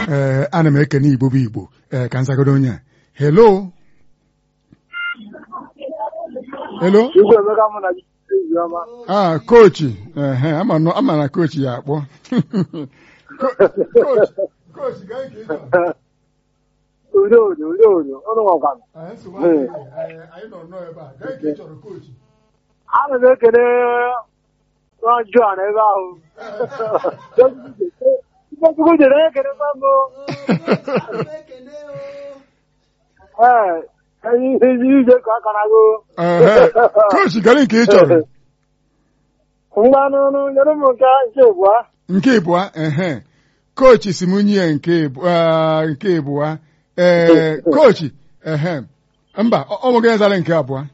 ee ana m ekene igbo bụ igbo ee ka nzagodo onye a hello hello Igwe Emeka mụ na gị ezi ọma. ah kochi ehe ama nọ- ama na kochi ya akpọ Ko- kochi kochi gaa nke ị chọrọ. Udo udo udo udo ọnụ nwakwa m. Anyị nsogbu adịghị. Anyị- anyị nọ nnọọ ebe a gaa nke ị chọrọ kochi Ana m ekele nwa John ebe ahụ. Chukwu jere ekele kwa mbụ. Ee, anyị ezi ije ka aka na go. Ehe. kochi gaa nke ị chọrọ Ngwa n'ọnụ nyere m nke nke abụọ. nke ịbụa ehe kochi si m nye nke ịbụ- ah, nke ịbụa ee kochi ehe mba ọ ọ nweghị ezara nke abụọ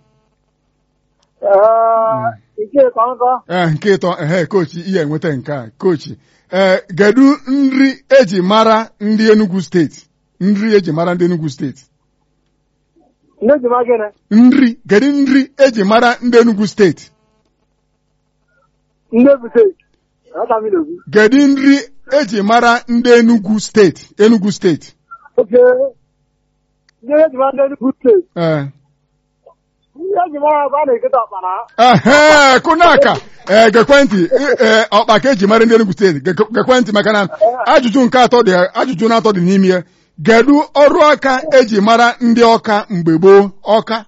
Ee, nke ịtọ nkọ. ee nke ịtọ ehe kochi ihe enweta nke a kochi ee kedu nri eji mara ndị Enugu steeti nri eji mara ndị Enugu steeti Nne ji ma gịnị? nri kedu nri eji mara ndị Enugu steeti Nne bute. Aka m na-ekwu. kedu nri eji mara ndị Enugu steeti Enugu steeti Oke. Ndị eji ma ndị Enugu steeti. ee Ndị eji mara ebe a na-eketa ọkpara. ehe kụnaka ee gekwentị ee ọkpa ka eji mara ndị Enugu steeti Ge- gekwentị maka na ajụjụ nke atọ dị ajụjụ na-atọ dị n'ime ya kedu ọrụ aka eji mara ndị ọka mgbe gboo ọka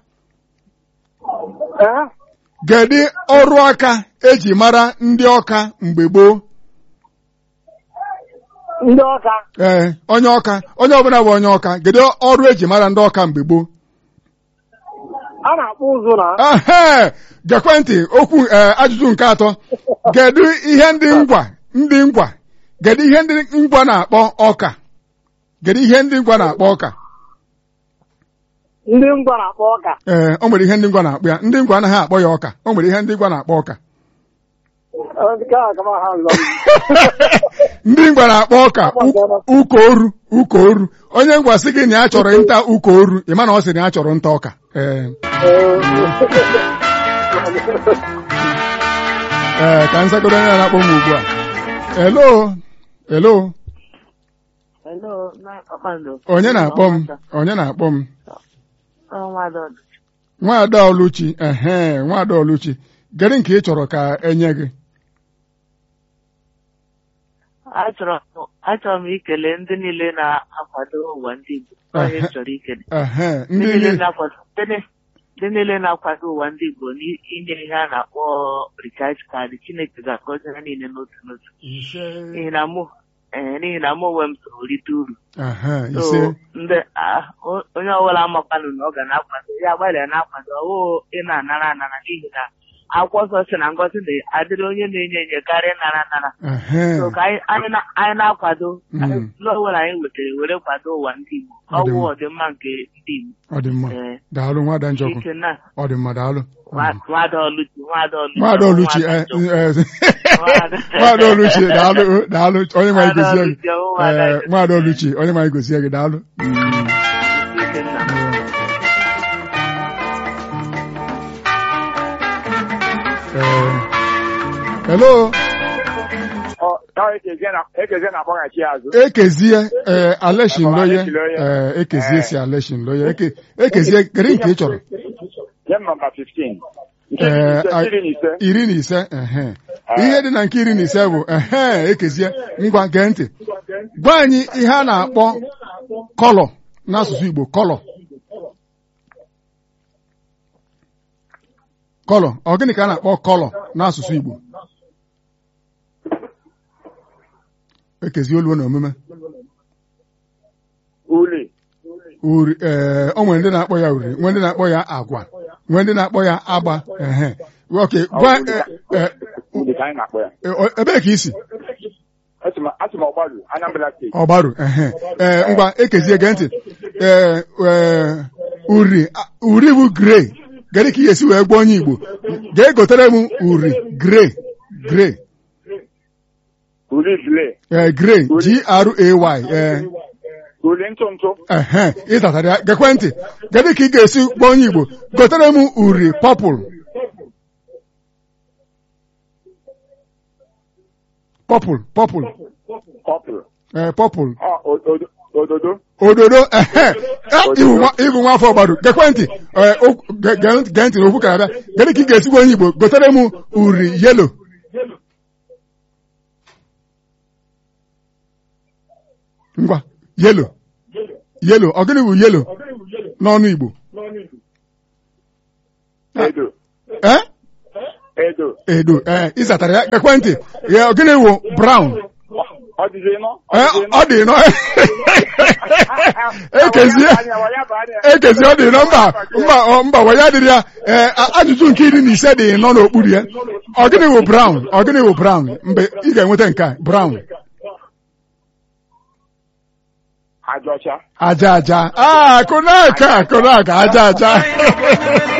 Ee? kedu ọrụ aka eji mara ndị ọka mgbe gboo Ndị ọka. ee onye ọka onye ọbụla bụ onye ọka kedu ọrụ eji mara ndị ọka mgbe gboo A na-akpụ ụzụ na. ehe gekwentị okwu ee ajụjụ nke atọ kedu ihe ndị ngwa ndị ngwa kedu ihe ndị ngwa na-akpọ ọka kedu ihe ndị ngwa na-akpọ ọka Ndị ngwa na-akpọ ọka. ee o nwere ihe ndị ngwa na-akpọ ya ndị ngwa anaghị akpọ ya ọka o nwere ihe ndị ngwa na-akpọ ọka Nke a kama ha lọ. ndị ngwa na-akpọ ọka u- ụka oru ụka oru onye ngwa sị gị na ya chọrọ nta ụka oru ị ma na ọ sị na ya chọrọ nta ọka ee ee ka nzagodo onye na-akpọ m ugbu a elo elo Hello, na kpakpando. onye na-akpọ m onye na-akpọ m Ọnwa dọd. nwaada oluchi ehe nwaada oluchi gịnị nke ị chọrọ ka enye gị Achọrọ achọrọ m ikele ndị niile na-akwado ụwa ndị Igbo. Onye m chọrọ ikele. ehe Ndị ndị niile niile na-akwado ndị ni- ndị niile na-akwado ụwa ndị Igbo n'inye ihe a na-akpọ recharge card Chineke ga-agọzi ha niile n'otu n'otu. ise N'ihi na mụ ee n'ihi na mụ onwe m so rite uru. ehe So ise ndị ah, o- onye ọbụla amakwanụ na ọ ga na-akwado ya gbalịa na-akwado ọwụ ị na-anara anara n'ihi na akwụkwọ nsọ si na ngọzi na-adịrị onye na-enye enye karịa ịnara anara ehe so ka anyị anyị na- anyị na-akwado Mm. ụlọ ọbụla anyị wetara were kwado ụwa ndị Igbo Ọ dị ọwụ mma. ọdịmma nke ndị Igbo ọ dị mma ee daalụ nwaada njọkụ ike na ọ dị mma daalụ nwa- nwada Oluchi nwada Oluchi nwaada oluchi nwada eh, Njọkụ. eh, Nwaada- nwaada oluchi daalụ daalụ onye ma Nwaada igozie gị Oluchi, ọwụ nwada Eh, Njọkụ. nwaada oluchi onye ma igozie gị daalụ Ike nna. Eh, hello Ekeze na-agbaghachi azụ. ekezie ee aleshin loye Aleshin Loye. ee ekezie Eh. si aleshin loye Eke- ekezie gịrị nke ị chọrọ Nye m nọmba 15. Nke Eh, a- iri na ise. iri na ise ehe ihe dị na nke iri na ise bụ ehe ekezie ngwa gee ntị gwa anyị ihe a na-akpọ kọlọ n'asụsụ Igbo kọlọ kọlọ ọ gịnị ka a na-akpọ kọlọ n'asụsụ Igbo ekezie olu na omume Uli. uri ee o nwere ndị na-akpọ ya uri nwee ndị na-akpọ ya agwa nwee ndị na-akpọ ya agba ehe oke gwa e- e- Uli ka anyị na-akpọ ya. e- o- ebee ka isi Asị m asị m ọgbaru Anambra steeti. ọgbaru ehe ee ngwa ekezie gee ntị ee ee uri a- uri bụ grey gịnị ka ị ga-esi wee gwa onye Igbo jee gotere m uri grey grey Uli bile. ee grey G-R-A-Y ee Uli ntụ ntụ. ehe ịtatara ya gekwe ntị gịnị ka ị ga-esi gwa onye Igbo gotere m uri pọpụl pọpụl pọpụl Pọpụl. ee pọpụl Ọ, o- odo- ododo. ododo ehe Eh, ịbụ nwa- ịbụ nwa afọ gbado gekwe ntị ee, okwu- ge- ge- gee ntị n'okwu ka abịa gịnị ka ị ga-esikwa onye igbo gotere m uri yelo ngwa yelo yelo ọ gịnị bụ yelo n'ọnụ igbo Edo. ee Edo. edo ee ịzatara ya gekwe ntị ya ọ gịnị bụ brown Ọ dịzi ịnọ? Ee, ọ dị nọ ekezie ekezi ọ dị nọ mba mba ọ, mba wa ya dịrị ya ee a- ajụjụ nke iri na ise dị nọ n'okpuru ya ọ gịnị bụ brown ọ gịnị bụ brown mgbe ị ga-enweta nke a brown Aja ọcha. aja aja a akụnaka akụnaka aja aja